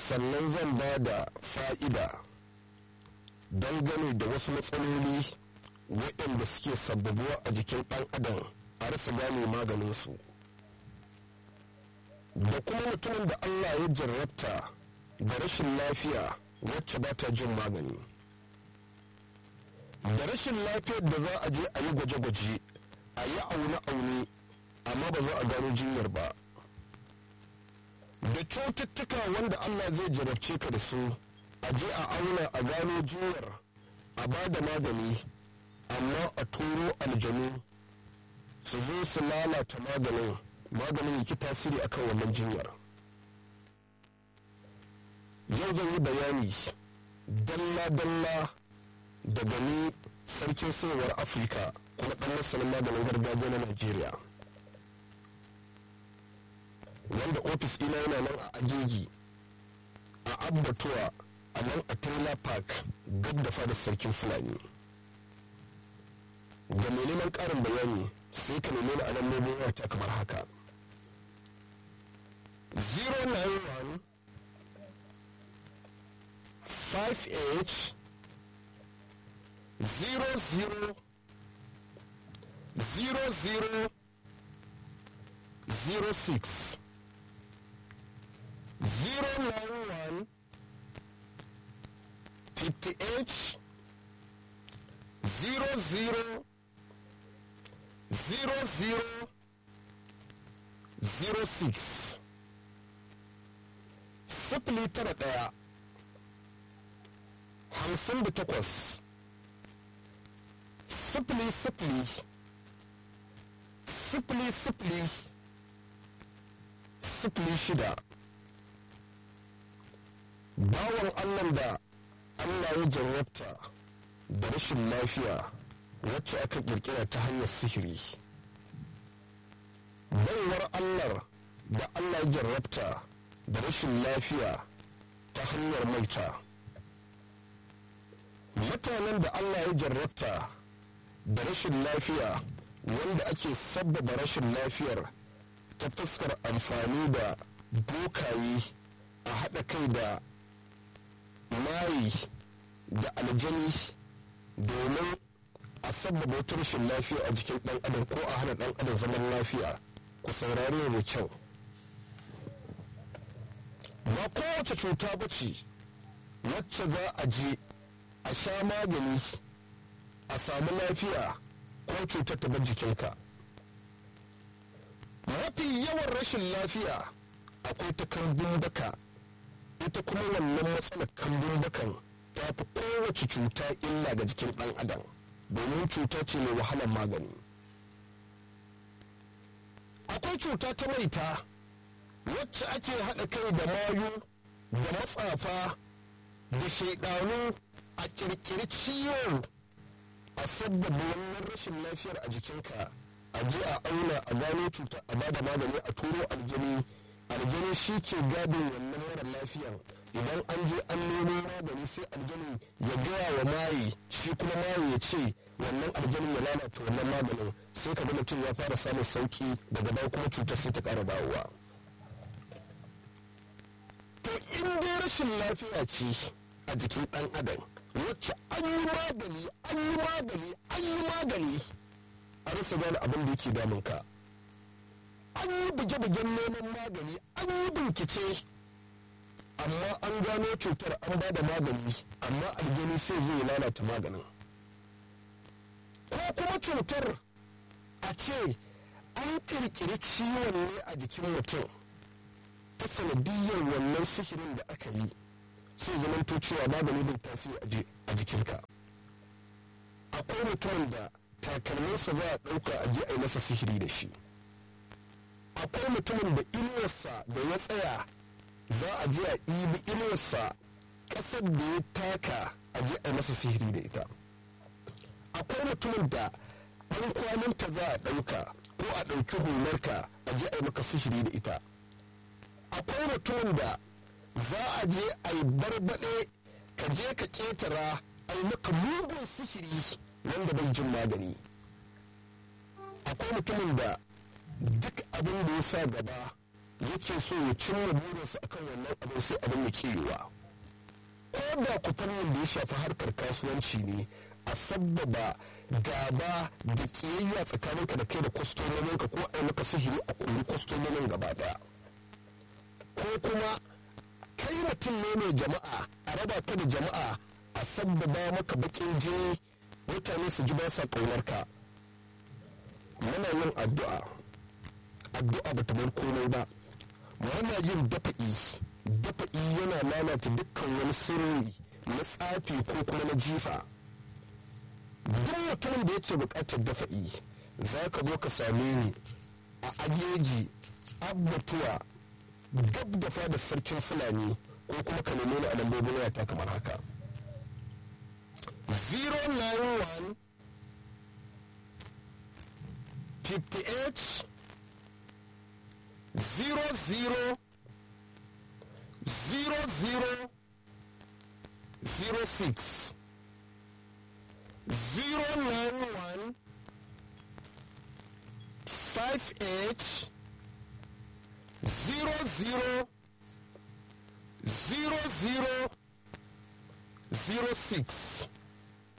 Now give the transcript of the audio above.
sannan zan ba da fa'ida dangane da wasu matsaloli waɗanda suke sababuwa a jikin ɗan adam a rasa gane maganinsu da kuma mutumin da allah ya jarrabta da rashin lafiya wacce ba ta jin magani da rashin lafiyar da za a je a yi gwaje-gwaje a yi aune-aune amma ba za a gano jinyar ba da cututtuka wanda allah zai jarabce ka da su a je a auna a gano jinyar a ba da magani amma a turo aljanu su zo su lalata maganin maganin yake tasiri akan wannan jinyar yau zan yi bayani dalla-dalla daga ni sarkin sayarwar afirka kuma ɗan masanin maganin gargajiya na najeriya wanda ofis ina yana nan a ajeji a abbatuwa a nan a trailer park gab da fadar sarkin fulani ga mai neman ƙarin bayani sai ka nemi a nan nemo wata kamar haka 091 5h 00 00 06 091 58 00 00 06 sifili tara ɗaya hamsin da takwas sifili sifili sifili sifili sifili shida bawan allah da allah ya jarrabta da rashin lafiya wacce aka kirkira ta hanyar sihiri baiwar allah da allah ya jarrabta da rashin lafiya ta hanyar maita mutanen da allah ya jarrabta da rashin lafiya wanda ake sabbaba rashin lafiyar ta fuskar amfani da bokaye a haɗa kai da mayi da aljani domin a sabbaba wata rashin lafiya a jikin ɗan adam ko a hana ɗan adam zaman lafiya ku saurari da kyau ba kowace cuta ba ce wacce za a je a sha magani a samu lafiya ko cutar ta bar jikinka mafi yawan rashin lafiya akwai ta kambun baka ita kuma wannan matsalar kambun bakan ta fi kowace cuta illa ga jikin ɗan adam domin cuta ce mai wahalar magani akwai cuta ta maita wacce ake haɗa kai da mayu da matsafa da shaidanu a ƙirƙiri ciwo a sabbaba wannan rashin lafiyar a jikinka a je a auna a gano cuta a bada magani a turo aljani aljani shi ke gadin wannan mara lafiyar idan an je an nemo magani sai aljani ya gaya wa maye shi kuma maye ya ce wannan aljanin ya lalata wannan maganin sai ka ga mutum ya fara samun sauki daga baya kuma cutar sai ta ƙara dawowa to in dai rashin lafiya ce a jikin ɗan adam wacce an yi magani an yi magani an yi magani a rasa gane abin da yake damun ka an yi buge-bugen neman magani an yi bincike amma an gano cutar an ba da magani amma aljani sai zai lalata maganin ko kuma cutar a ce an kirkiri ciwon ne a jikin mutum ta sanadiyyar wannan sihirin da aka yi sai zamanto cewa magani bai tasiri a jikinka akwai mutumin da takalminsa za a ɗauka a je a yi masa sihiri da shi akwai mutumin da inuwarsa da ya tsaya za a je a ibi inuwarsa ƙasar da ya taka a je a yi masa sihiri da ita akwai mutumin da ɗan kwaninta za a ɗauka ko a ɗauki hularka a je a yi maka sihiri da ita akwai mutumin da za a je a yi barbaɗe ka je ka ƙetara a yi maka mugun sihiri wanda bai jin magani akwai mutumin da duk abin da ya sa gaba yake so ya cimma burinsa akan wannan abin sai abin ya kiyewa ko da ku fannin da ya shafi harkar kasuwanci ne a sabbaba gaba da kiyayya tsakaninka da kai da kwastomominka ko a yi maka sihiri a kuri kwastomomin gaba daya ko kuma kai mutum ne mai jama'a a raba ka da jama'a a sabbaba maka bakin jini mutane su ji ba sa ƙaunarka muna yin addu'a addu'a ba ta bar komai ba muna yin dafa'i dafa'i yana lalata dukkan wani sirri na tsafi ko kuma na jifa duk mutumin da yake buƙatar dafa'i za ka zo ka same ni a ajeji abbatuwa gab da fadar sarkin fulani ko kuma ka nemi ni a lambobin wayata kamar haka 091 58 00 00 06 091 58 zero zero zero zero zero six